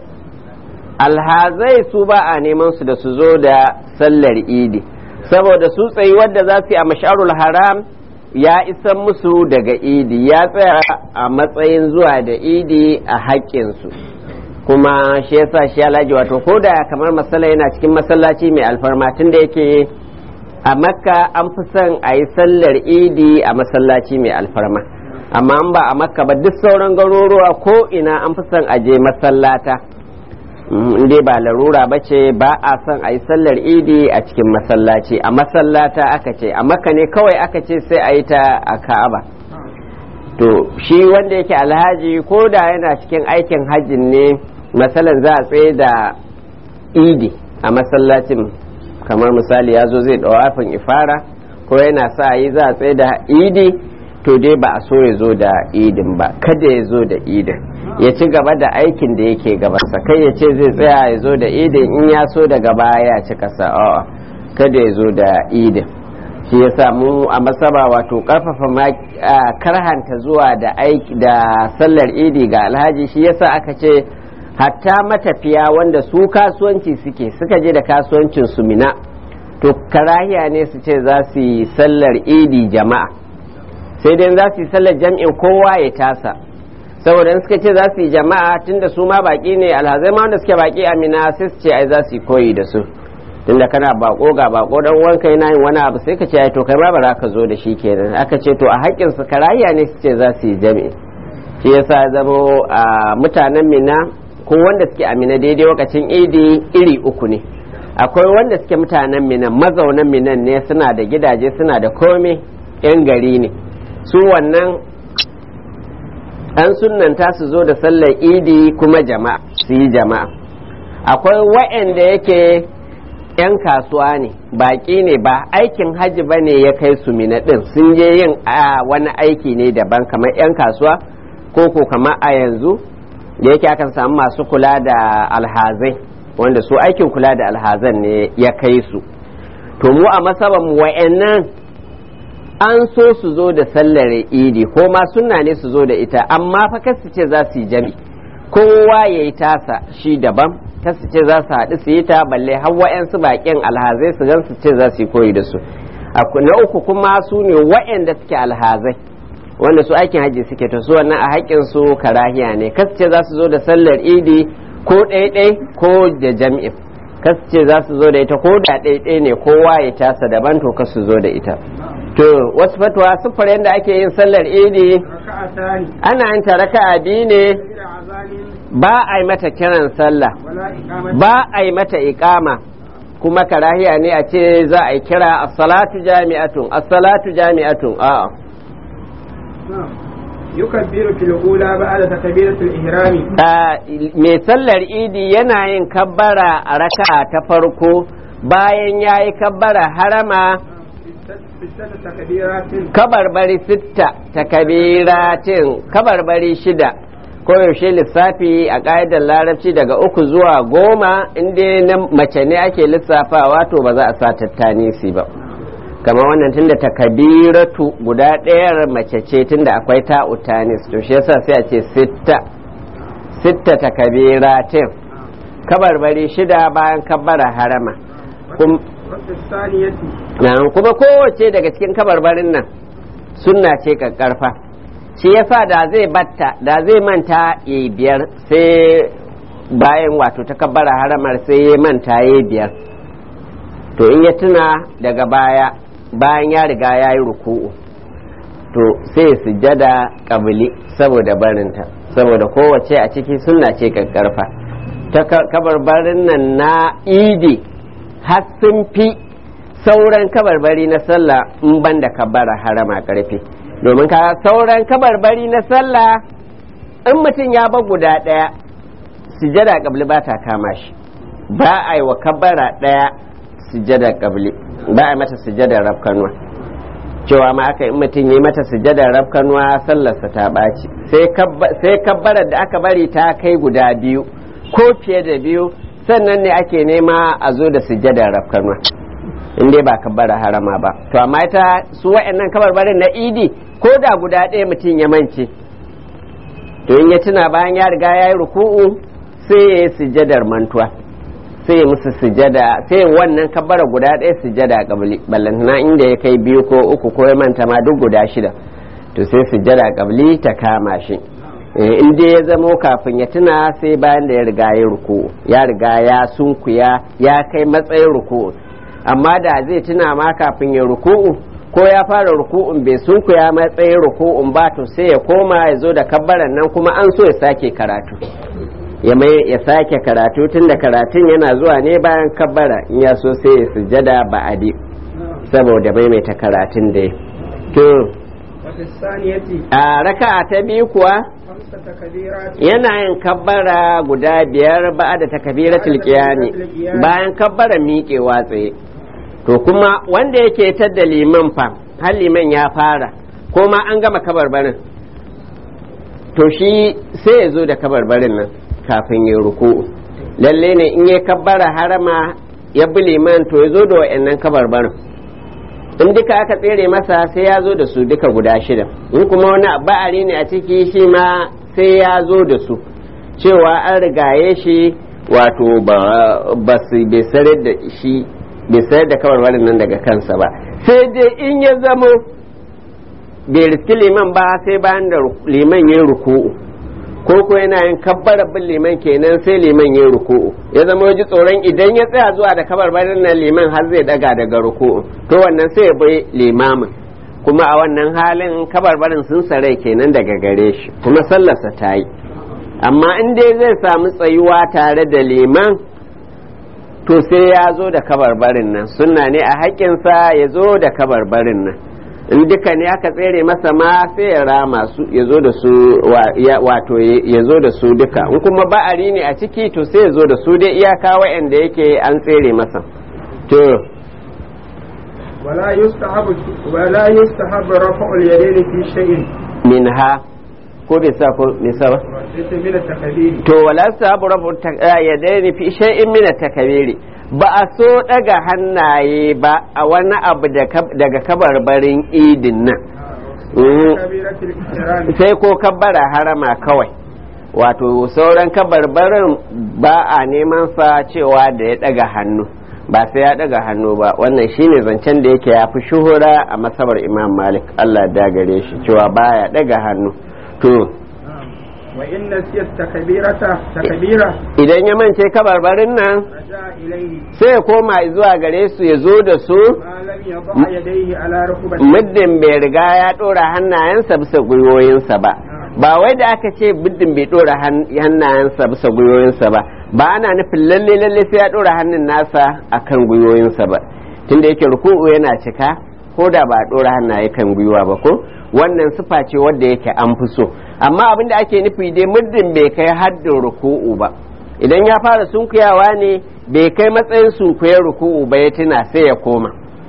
alhazai su ba a neman su da su zo da sallar idi saboda su tsayi wadda za su yi a masharul haram ya isan musu daga idi ya tsaya a matsayin zuwa da idi a haƙƙinsu kuma shi yasa shi alhaji wato ko da kamar masala yana cikin masallaci mai alfarma tun da yake a makka an fi son a yi sallar idi a masallaci mai alfarma amma an ba a makka ba duk sauran garuruwa ko ina an fi son a je masallata in dai ba larura ba ce ba a son a yi sallar idi a cikin masallaci a masallata aka ce a makka ne kawai aka ce sai a yi ta a ka'aba to shi wanda yake alhaji ko da yana cikin aikin hajjin ne masalan za a tsaye da idi a masallacin kamar misali ya zo zai ɗawafin ifara ko yana sa yi za a tsaye da idi to dai ba a so ya zo da idin ba kada ya zo da idin ya ci gaba da aikin da yake gabansa kai ya ce zai tsaya ya zo da idin in ya so daga baya ya ci kasa a'a kada ya zo da idin shi ya samu a masaba wato karfafa ma karhanta zuwa da aiki da sallar idi ga alhaji shi yasa aka ce hatta matafiya wanda su kasuwanci suke suka je da kasuwancin su mina to karahiya ne su ce za su yi sallar idi jama'a sai dai za su yi sallar jam'in kowa ya tasa saboda in suka ce za su yi jama'a tunda su ma baki ne alhazai ma wanda suke baki a mina sai su ce ai za su yi koyi da su tunda kana bako ga bako dan wanka yana yin wani abu sai ka ce ai to kai ma ba za ka zo da shi kenan aka ce to a haƙƙin su karahiya ne su ce za su yi jami'i shi yasa zamo a mutanen mina ko wanda suke amina daidai lokacin idi iri uku ne akwai wanda suke mutanen minan mazaunan minan ne suna da gidaje suna da komai yan gari ne su wannan an sunanta su zo da sallar idi kuma jama'a su yi jama'a akwai wa'anda yake 'yan kasuwa ne baƙi ne ba aikin hajji ba ne ya kai su mina ɗin sun je yin a wani aiki ne daban kamar 'yan kasuwa ko ko kamar a yanzu da yake akan samu masu kula da alhazai wanda su aikin kula da alhazan ne ya kai su to mu a masaban wa'annan an so su zo da sallar idi ko ma sunna ne su zo da ita amma fa kasu ce za su yi jami kowa ya yi tasa shi daban kasu ce za su haɗu su yi ta balle har wa'yansu baƙin alhazai su gan su ce za su yi koyi da su na uku kuma su ne wa'yanda suke alhazai wanda su aikin hajji suke to su wannan a haƙƙin su karahiya ne kasu ce za su zo da sallar idi ko ɗaiɗai ko da jam'in kasu ce za su zo da ita ko da ɗaiɗai ne kowa ya tasa daban to kasu zo da ita to wasu fatuwa siffar yadda ake yin sallar idi ركعتان ana yin ta raka'a biyu ne غير أذان ba a yi mata kiran sallah ولا إقامة ba a yi mata iqama kuma karahiya ne a ce za a yi kira as-salatu jami'atun as-salatu jami'atun a'a نعم. يكبر في الأولى بعد تكبيرة الإحرام a mai sallar idi yana yin kabbara a raka'a ta farko bayan ya yi kabbara harama في الست تكبيرات kabarbari sitta ta kabiratin kabarbari shida koyaushe lissafi a ƙa'idar larabci daga uku zuwa goma inda na mace ne ake lissafawa to ba za a sa tattanisi ba kamar wannan tunda ta kabiratu guda ɗayar mace ce tunda akwai ta utanis to shi yasa sai a ce sitta sitta ta kabiratin kabarbari shida bayan kabbara harama Kum- وفي الثانية Na'am, kuma kowace daga cikin kabarbarin nan sunna ce kakkarfa shi yasa da zai batta da zai manta ya yi biyar sai bayan wato ta kabbara haramar sai ya manta ya yi biyar to in ya tuna daga baya bayan ya riga ya yi ruku'u to sai ya sujjada kabili saboda barinta saboda kowace a ciki sunna ce kakkarfa ta ka- kabarbarin nan na idi har sun fi sauran kabarbari na sallah in ban da kabbara harama karfi domin ka sauran kabarbari na sallah in mutum ya ba guda ɗaya sujada kabli ba ta kama shi ba a yi wa kabbara ɗaya sujada kabli ba a yi mata sujada rafkanuwa cewa ma aka in mutum yi mata sujada rafkanuwa sallarsa ta ɓaci sai kabba- sai kabbarar da aka bari ta kai guda biyu ko fiye da biyu sannan ne ake nema a zo da sujada rafkanuwa in dai ba kabbara harama ba to amma ita su wa'annan kabarbarin na idi ko da guda ɗaya mutum ya mance to in ya tuna bayan ya riga ya yi ruku'u sai ya yi sujadar mantuwa sai ya musu sujada sai wannan kabbara guda ɗaya sujada kabli ballantana inda ya kai biyu ko uku ko ya manta ma duk guda shida to sai sujada kabli ta kama shi Eh, in dai ya zamo kafin ya tuna sai bayan da ya riga ya ruku'u ya riga ya sunkuya ya kai matsayin ruku'u amma da zai tuna ma kafin ya ruku'u ko ya fara ruku'un bai sunkuya matsayin ruku'un ba to sai ya koma ya zo da kabbaran nan kuma an so ya sake karatu ya mai ya sake karatu tun da karatun yana zuwa ne bayan kabbara in ya so sai ya sujada ba'adi saboda maimaita karatun da ya to وفي الثانية a raka'a ta biyu kuwa خمسة تكبيرات yana yin kabbara guda biyar ba da takabiratul qiyami bayan kabbara miƙewa tsaye to kuma wanda yake tadda liman fa har liman ya fara ko ma an gama kabarbarin to shi sai ya zo da kabarbarin nan kafin ya ruku'u lalle ne in ya kabbara harama ya bi liman to ya zo da wa'annan kabarbarin in duka aka tsere masa sai ya zo da su duka guda shida in kuma wani ba'ari ne a ciki shi ma sai ya zo da su cewa an rigaye shi wato ba su bai sarar da shi bai sayar da kawar nan daga kansa ba sai dai in ya zamo bai riski liman ba sai bayan da liman ya ruku'u ko ko yana yin kabbara bin liman kenan sai liman ya ruku'u ya zama ji tsoron idan ya tsaya zuwa da kabarbarin nan liman har zai daga daga ruku'u to wannan sai ya bai limamin kuma a wannan halin kabarbarin sun sarai kenan daga gare shi kuma sallarsa ta yi amma in dai zai samu tsayuwa tare da liman to sai ya zo da kabarbarin nan sunna ne a haƙƙinsa ya zo da kabarbarin nan in duka ne aka tsere masa ma sai ya rama su ya zo da su wato ya zo da su duka in kuma ba'ari ne a ciki to sai ya zo da su dai iyaka wa'anda yake an tsere masa to ولا يستحب ولا يستحب رفع اليدين في شيء minha ko bai sa ko bai sa ba من التكبير to wala sabu rabu ya daini fi shay'in min takabiri ba a so daga hannaye ba a wani abu daga kabarbarin idin nan كبيرة الإحرام sai ko kabbara harama kawai wato sauran kabarbarin ba a neman sa cewa da ya daga hannu ba sai ya daga hannu ba wannan shine zancen da yake ya fi shuhura a masabar imam malik allah da gare shi cewa baya daga hannu to وإن نسيت تكبيرة تكبيرة idan ya mance kabarbarin nan رجع إليه sai ya koma zuwa gare su ya zo da su ما لم يضع يديه على ركبته muddin bai riga ya ɗora hannayensa bisa gwiwoyinsa ba ba wai da aka ce muddin bai ɗora han- hannayensa bisa gwiwoyinsa ba ba ana nufin lalle lalle sai ya ɗora hannun nasa akan gwiwoyinsa ba tunda yake ruku'u yana cika ko da ba a ɗora hannaye kan gwiwa ba ko wannan sifa ce wadda yake an fi so amma abin da ake nufi dai muddin bai kai haddin ruku'u ba idan ya fara sunkuyawa ne bai kai matsayin sunkuyar ruku'u ba ya tuna sai ya koma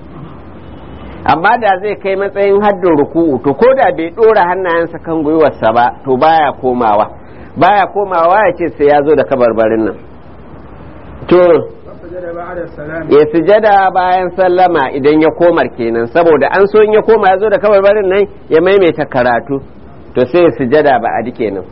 amma da zai kai matsayin haddin ruku'u to ko da bai dora hannayensa kan gwiwarsa ba to baya komawa baya komawa ya ce sai ya zo da kabarbarin nan to وسجد بعد السلام ya sujada bayan sallama idan ya komar kenan saboda an so in ya koma ya zo da kabarbarin nan ya maimaita karatu to sai ya sujada ba a kenan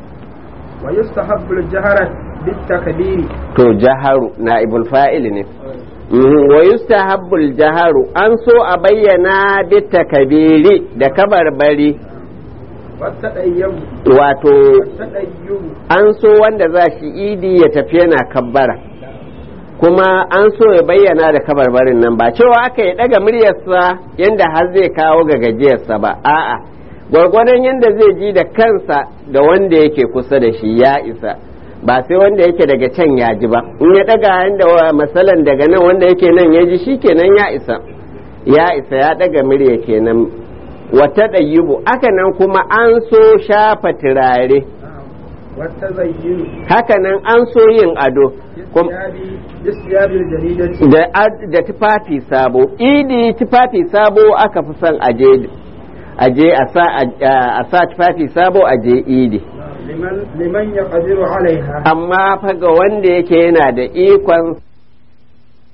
ويستحب الجهر بالتكبير to jaharu na ibul fa'il ne Mhm, wa yustahabbul jaharu an so a bayyana bitta kabiri da kabarbari والتدين wato والتدين an so wanda za shi idi ya tafi yana kabbara kuma an so ya bayyana da kabarbarin nan ba cewa aka yi daga muryarsa yadda har zai kawo ga gajiyarsa ba a'a gwargwadon yadda zai ji da kansa da wanda yake kusa da shi ya isa ba sai wanda yake daga can ya ji ba in ya daga yadda wa masalan daga nan wanda yake nan ya ji shi kenan ya isa ya isa ya daga murya kenan wata ɗayyubu aka nan kuma an so shafa turare والتزين hakanan an so yin ado kum- بالثياب بالثياب الجديدة da ad- da tufafi sabo idi tufafi sabo aka fi son aje aje a sa a sa tufafi sabo aje idi liman liman yaqdiru alaiha amma fa ga wanda yake yana da ikon